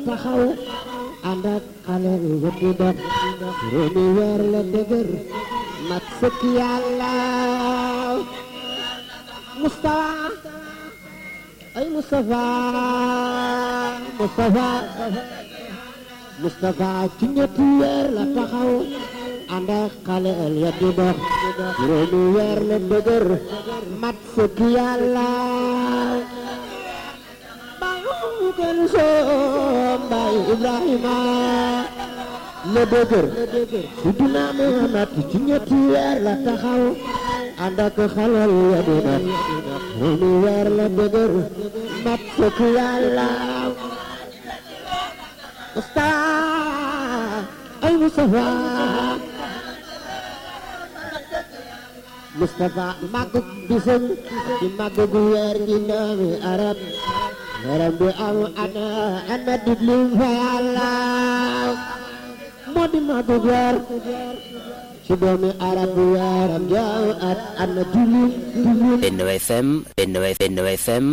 taxaw ànd ak xale yu di dox réew mi weer la dëgër mat sëkk yàlla Moustapha ay Moustapha Moustapha Moustapha ci ñetti weer la taxaw ànd ak xale ya di dox réew mi weer la dëgër mat sëkk yàlla bayu gën soom bayu Ibrahima la dëgër Sidina Muhammad ci ñetti weer la taxaw ànd ak xale ya di dox réew mi weer la dëgër mat sëkk yàlla Moustapha ay Moustapha Moustapha màgg bisam ci màgg gu weer gi doomi arab yaram bi am ana ana diglu fa yàlla moo di màgg weer ci doomi arab bi yaram jaaw at ana diglu diglu Benno FM Benno Benno FM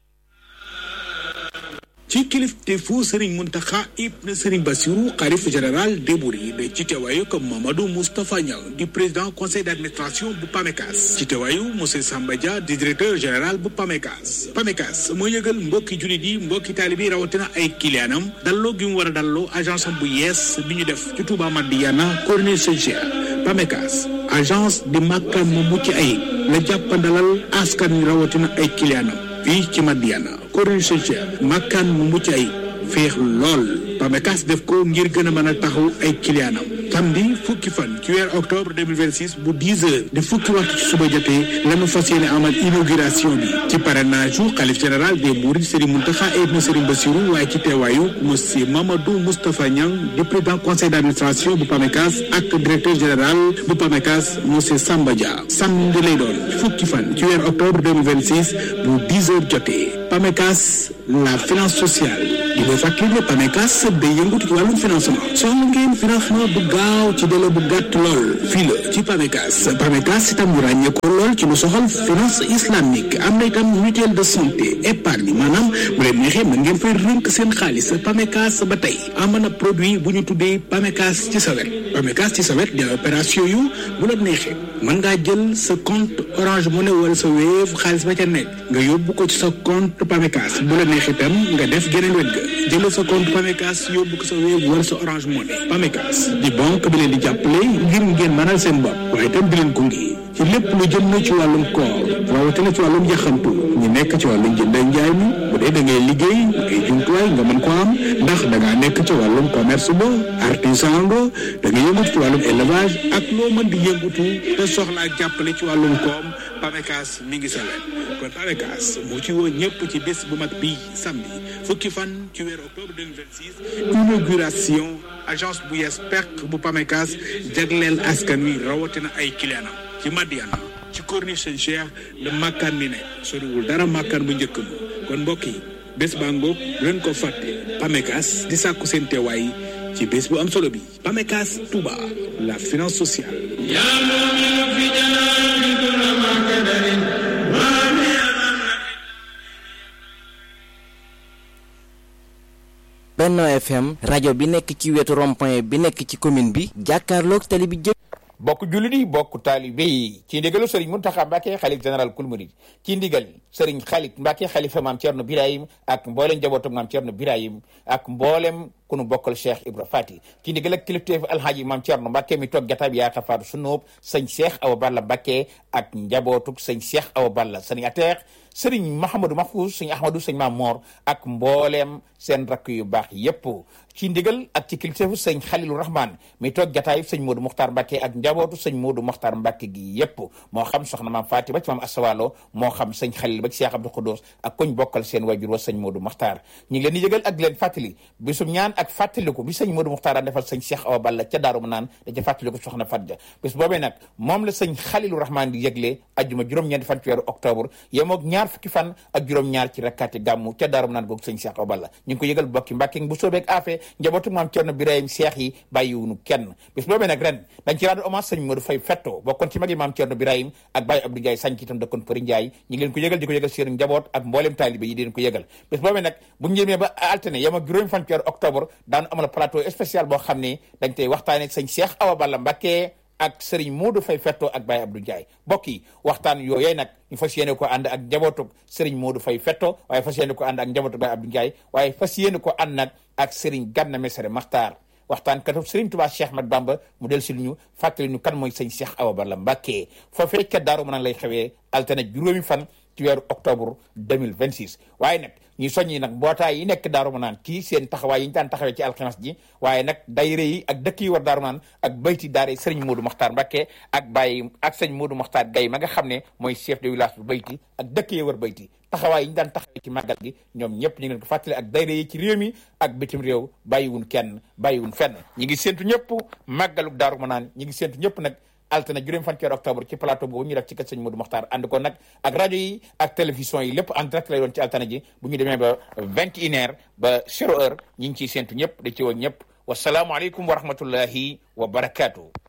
ci kilifteefu Serigne Mountakha ibn Serigne Bassirou xalif général des Mourides ci teewaayu comme Mamadou Moustapha Niang di président conseil d'administration bu PAMECAS ci teewaayu monsieur Samba Dia di directeur général bu PAMECAS PAMECAS moo yëgal mbokki jullit yi mbokki taalibi rawatina ay kiliyaanam dalloo gi mu war a dalloo agence am bu yees bi ñu def ci Touba Madiana Corniche Saint-Cher PAMECAS agence di màkkaan mu mucc ayib la jàppandalal askan wi rawatina ay kiliyaanam fii ci Madiana Corniche Saint-Cher màkkaan mu mucc ay féex lool PAMECAS def ko ngir gën a mën a taxaw ay clientam samedi fukki fan ci weer octobre 2026 bu 10 heures di fukki waxtu ci suba jotee lañu fas yéene amal inauguration bi ci parrainage u xalif général des Mourides Serigne Mountakha ibn Serigne Bassirou waaye ci teewaayu monsieur Mamadou Moustapha Niang di président conseil d'administration bu PAMECAS ak directeur général bu PAMECAS monsieur Samba Dia samedi lay doon fukki fan ci weer octobre 2026 bu 10 heures jotee PAMECAS la finance sociale di ko fàttali ne PAMECAS day yëngatu ci wàllum financement soxla ngeen financement bu gaaw ci délai bu gàtt lool fii la ci PAMECAS PAMECAS itam ñu ràññee ko lool ci lu soxal finance islamique am na itam mutuelle de santé épargne maanaam bu leen neexee mën ngeen fay rënk seen xaalis PAMECAS ba tey am na produit bu ñu tuddee PAMECAS ci sa wet PAMECAS ci sa wet di opération yu bu la neexee mën ngaa jël sa compte Orange Money wala sa Wave xaalis ba ca nekk nga yóbbu ko ci sa compte PAMECAS bu la neexee itam nga def geneen wet ga jël sa compte PAMECAS yóbbu ko sa Wave wala sa Orange Money PAMECAS di banque bi leen di jàppale ngir ngeen mënal seen bopp waaye itam di leen gunge ci lépp lu jëm na ci wàllum koor rawatina ci wàllum yaxantu ñu nekk ci wàllum jënd ak njaay mi bu dee da ngay liggéey ay jumtuwaay nga mën ko am ndax da ngaa nekk ci wàllum commerce ba artisan nga da nga yëngatu ci wàllum élevage ak loo mën di yëngatu te soxlaa jàppale ci wàllum koom PAMECAS mi ngi sa wet kon PAMECAS moo ci woo ñëpp ci bés bu mag bii samedi fukki fan ci weeru octobre 2026 inauguration agence bu yees peq bu PAMECAS jagleel askan wi rawatina ay clientam ci Madiana ci Corniche Saint-Cher la makkaan mi ne soriwul dara makkaan bu njëkk ma kon mbokk yi bés baa ngoog leen ko fàtte PAMECAS di sàkku seen teewaay ci bés bu am solo bi PAMECAS Touba la finance sociale Benno FM rajo bi nekk ci wetu rond-point bi nekk ci commune bi jàkkaarloog tali bi jë bokk jullit yi bokk taalibe yi ci ndigalu sëriñ Muntaxa Mbàkke xalif général kul murid ci ndigal sëriñ xalit Mbàkke xalifa maam Cerno Birahim ak mboolem njabootu maam Cerno Birahim ak mboolem ku nu bokkal Cheikh Ibra Fati ci ndigal ak kilifteef alhaaji maam Cerno Mbàkke mi toog jataab yaa xafaatu sunóob sëñ Cheikh Awa Balla Mbàkke ak njabootuk sëñ Cheikh Awa Balla sëriñ ateex sëriñ Mahamadou Mahfouz sëñ Ahmadou sëñ Maam Moor ak mboolem seen rakk yu baax yépp ci ndigal ak ci kilifteefu sëñ Xalilu Rahman mi toog jataay sëñ Modou Mokhtar Mbacke ak njabootu sëñ Modou Mokhtar Mbacke gi yépp moo xam soxna maam Faati ba ci maam Asawalo moo xam sëñ Xalil ba ci Cheikh Abdou Khoudous ak koñ bokkal seen wajur wa sëñ Modou Mokhtar ñu ngi leen di yëgal ak leen fàttali bisum ñaan ak fàttaliku bi sëñ Modou Mokhtar daan defal sëñ Cheikh Awa Balla ca Daaru Manaan da ca fàttaliku soxna Fadja bis boobee nag moom la sëñ Xalilu Rahman di yëgle ajjuma juróom-ñeenti fan ci weeru octobre yemoog ñaar ñaar fukki fan ak juróom-ñaar ci rakkaati gàmmu ca daaru naan googu sëñ Cheikh Awa Balla ñu ngi ko yëgal bokki Mbàkke bu soobeeg afee njabootu maam Cerno Birahim Cheikh yi bàyyiwunu kenn bis boobee nag ren dañ ci rendre hommage sëñ Modou Faye Fetto bokkoon ci magi maam Cerno Birahim ak Baye Abdou Ndiaye sañ ci itam dëkkoon Përi Ndiaye ñu ngi leen ko yëgal di ko yëgal seen njaboot ak mboolem taalibe yi di leen ko yëgal bis boobee nag bu ñu jëmee ba altine yam ak juróomi fan ci weeru octobre daanu amal plateau spécial boo xam ne dañ tey waxtaane sëñ Cheikh Awa Balla Mbàkke ak Serigne Modou Faye Fetto ak Baye Abdou Ndiaye mbokk yi waxtaan yooyee nag ñu fas yéene ko ànd ak njabootug Serigne Modou Faye Fetto waaye fas yéene ko ànd ak njabootug Baye Abdou Ndiaye waaye fas yéene ko ànd nag ak Serigne Ganna Messere Maxtaar waxtaan katub Serigne Touba Cheikh Ahmad Bamba mu del si ñu fàttali ñu kan mooy sëñ Cheikh Awa Balla Mbàkke foofee ca Daaru Manaan lay xewee altine juróomi fan ci weeru octobre 2026 waaye nag ñuy soññi nag mbootaay yi nekk Daaru Manaan kii seen taxawaay yi ñu daan taxawee ci alxames ji waaye nag dayre yi ak dëkk yi war Daaru Manaan ak bayti daare sëriñ Modou Makhtar Mbacké ak bàyyi ak sëñ Modou Makhtar Gaye ma nga xam ne mooy chef de village bu bayti ak dëkk yi war bayti taxawaay yi ñu daan taxawee ci màggal gi ñoom ñëpp ñu ngi leen ko fàttali ak dayre yi ci réew mi ak bitim réew bàyyiwun kenn bàyyiwun fenn ñi ngi séntu ñëpp màggaluk Daaru Manaan ñi ngi séntu ñëpp nag altine juróom fan ci weeru octobre ci plateau boobu ñu def ci kër sëñ Modou Mokhtar ànd ko nag ak rajo yi ak télévision yi lépp en direct lay doon ci altine ji bu ñu demee ba vingt et une heure ba zéro heure ñi ngi ciy séntu ñëpp da ci woon ñëpp wasalaamualeykum wa rahmatullahi wa barakaatu.